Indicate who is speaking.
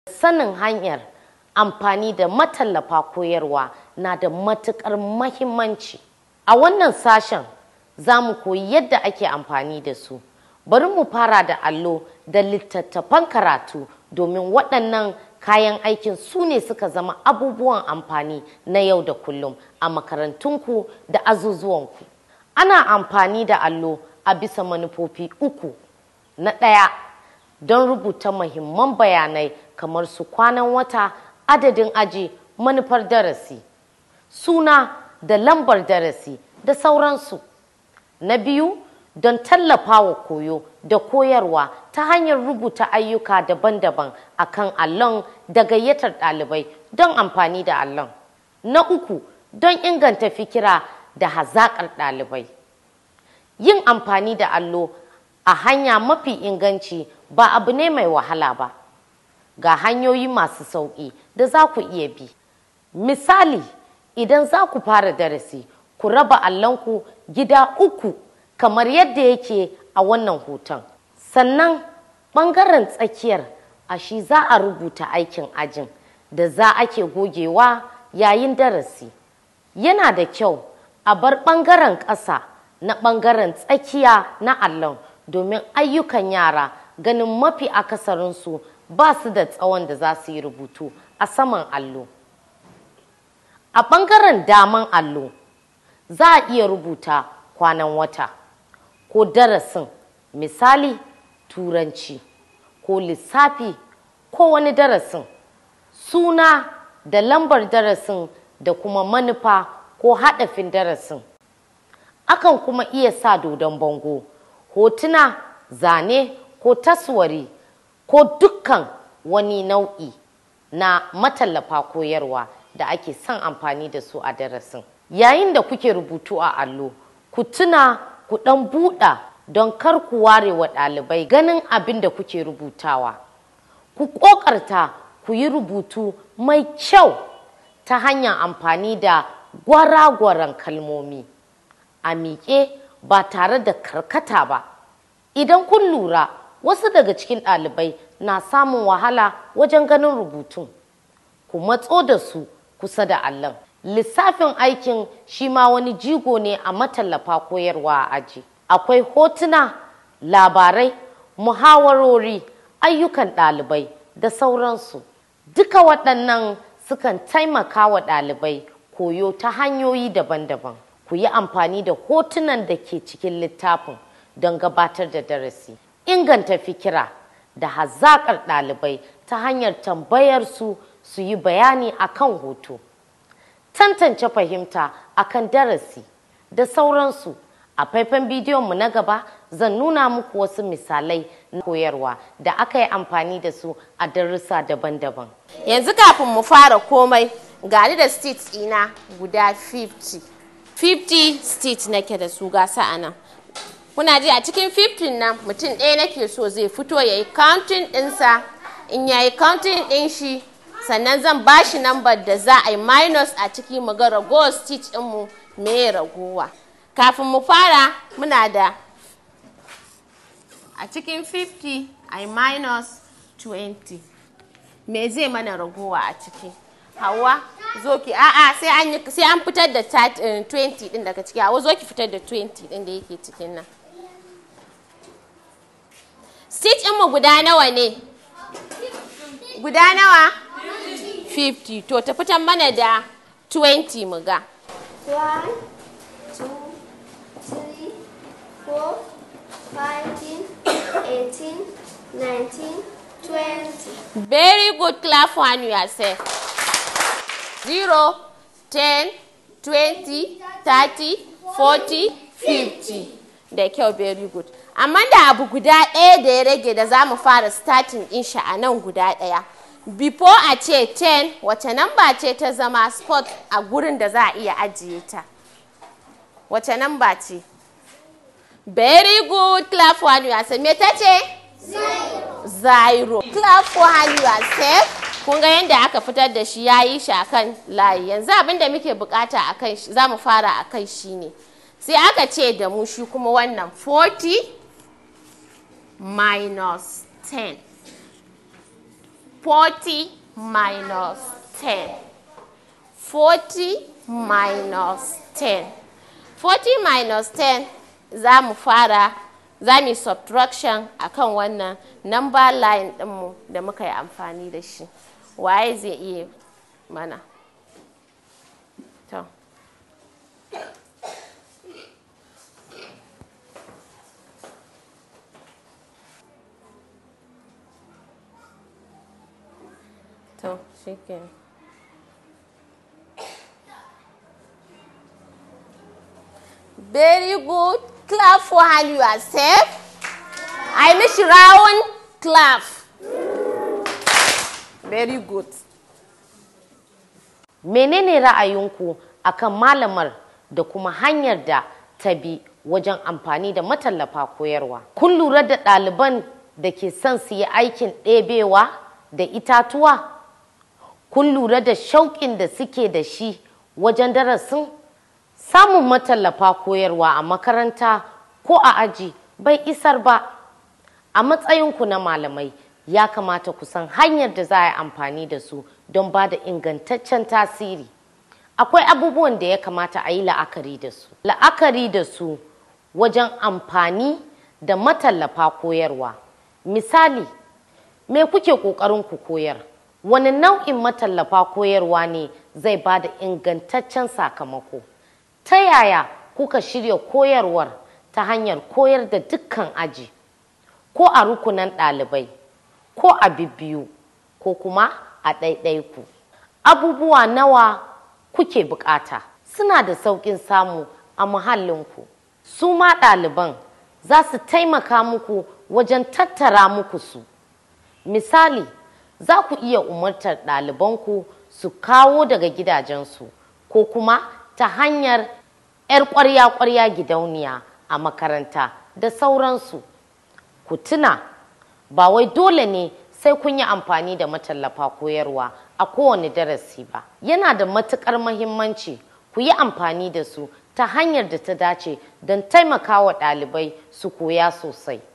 Speaker 1: sanin hanyar amfani da matallafa koyarwa na da matuƙar mahimmanci a wannan sashen za mu koyi yadda ake amfani da su bari mu fara da allo da littattafan karatu domin waɗannan kayan aikin su ne suka zama abubuwan amfani na yau da kullum a makarantunku da azuzuwanku ana amfani da allo a bisa manufofi uku na ɗaya don rubuta mahimman bayanai kamar su kwanan wata adadin aji manufar darasi suna da lambar darasi da sauransu na biyu don tallafawa koyo da koyarwa ta hanyar rubuta ayyuka daban-daban a kan allon da gayyatar ɗalibai don amfani da allon na uku don inganta fikira da hazaƙar ɗalibai yin amfani da allo a hanya mafi inganci ba abu ne mai wahala ba ga hanyoyi masu sauƙi da za ku iya bi misali idan za ku fara darasi ku raba allonku gida uku kamar yadda yake a wannan hoton sannan ɓangaren tsakiyar a shi za a rubuta aikin ajin da za ake gogewa yayin darasi yana da kyau a bar ɓangaren ƙasa na ɓangaren tsakiya na allon domin ayyukan yara ganin mafi akasarinsu ba su da tsawon da za su yi rubutu a saman allo a ɓangaren daman allo za a iya rubuta kwanan wata ko darasin misali turanci ko lissafi ko wani darasin suna da lambar darasin da kuma manufa ko haɗafin darasin akan kuma iya sa dodon bango hotuna zane ko taswari ko dukkan wani nau'i na matallafa koyarwa da ake son amfani da su a darasin yayin da kuke rubutu a allo ku tuna ku ɗan buɗa don kar ku ware wa ɗalibai ganin abin da kuke rubutawa ku ƙoƙarta ku yi rubutu mai kyau ta hanyar amfani da gwara-gwaran kalmomi a miƙe ba tare da karkata ba idan kun lura wasu daga cikin ɗalibai na samun wahala wajen ganin rubutun ku matso da su kusa da allon lissafin aikin shi ma wani jigo ne a matallafa koyarwa a aji akwai hotuna labarai muhawarori ayyukan ɗalibai da sauransu duka waɗannan sukan taimaka wa ɗalibai koyo ta hanyoyi daban-daban ku yi amfani da hotunan da ke cikin littafin don gabatar da darasi inganta fikira da hazaƙar ɗalibai ta hanyar tambayar su su yi bayani akan hoto tantance fahimta akan darasi da sauransu a faifan bidiyonmu na gaba zan nuna muku wasu misalai na koyarwa da aka yi amfani da su a darussa daban-daban
Speaker 2: yanzu kafin mu fara komai gani da states ina guda 50 50 states nake da su gasa a nan kuna ji a cikin 15 nan mutum ɗaya nake so zai fito ya yi counting ɗinsa in ya yi counting ɗin shi sannan zan ba shi nambar da za a yi minus a ciki mu ga ragowar stitch ɗinmu me ragowa kafin mu fara muna da a cikin 50 a yi minus 20 me zai mana ragowa a ciki hawa zo ki a'a sai an yi sai an fitar da 20 din daga ciki hawa zo ki fitar da 20 din da yake cikin nan stitch mu guda nawa ne guda nawa 50 to ta fitar mana da 20 mu ga
Speaker 3: 1 2 3 4 15 18 19 20
Speaker 2: very good clap for yourself 0 10 20 30 40 50 da kyau very good amma da abu guda ɗaya da ya rage da za mu fara starting ɗin shi a nan guda ɗaya before a ce 10 wace namba ce ta zama spot a gurin da za a iya ajiye ta wace namba ce very good clap for yourself me ta ce zero clap for yourself kun ga yadda aka fitar da shi ya yi shi akan layi yanzu abin da muke bukata akan shi za mu fara akan shi ne sai aka ce da mu shi kuma wannan 40 minus 10 40 minus 10 40 minus 10 40 minus 10 za mu fara za mu yi subtraction akan wannan number line ɗinmu da muka yi amfani da shi waye zai iya mana to to shikenan Very good. Clap for hand yourself. I miss round clap. Very good.
Speaker 1: menene ra'ayinku akan malamar da kuma hanyar da ta bi wajen amfani da matallafa koyarwa kun lura da ɗaliban da ke son su yi aikin ɗebewa da itatuwa kun lura da shauƙin da suke da shi wajen darasin samun matallafa koyarwa a makaranta ko a aji bai isar ba a matsayinku na malamai ya kamata ku san hanyar da za a yi amfani da su don ba da ingantaccen tasiri akwai abubuwan da ya kamata a yi la'akari da su la'akari da su wajen amfani da matallafa koyarwa misali me kuke ƙoƙarin ku koyar wani nau'in matallafa koyarwa ne zai ba da ingantaccen sakamako ta yaya kuka shirya koyarwar ta hanyar koyar da dukkan aji ko a rukunan ɗalibai ko a bibbiyu ko kuma a ɗaiɗaiku abubuwa nawa kuke bukata suna da sauƙin samu a muhallinku su ma ɗaliban za su taimaka muku wajen tattara muku su misali za ku iya umartar ɗalibanku su kawo daga gidajensu ko kuma ta hanyar 'yar ƙwarya-ƙwarya gidauniya a makaranta da sauransu ku tuna ba wai dole ne sai kun yi amfani da matallafa koyarwa a kowane darasi ba yana da matuƙar mahimmanci ku yi amfani da su ta hanyar da ta dace don taimakawa ɗalibai su koya sosai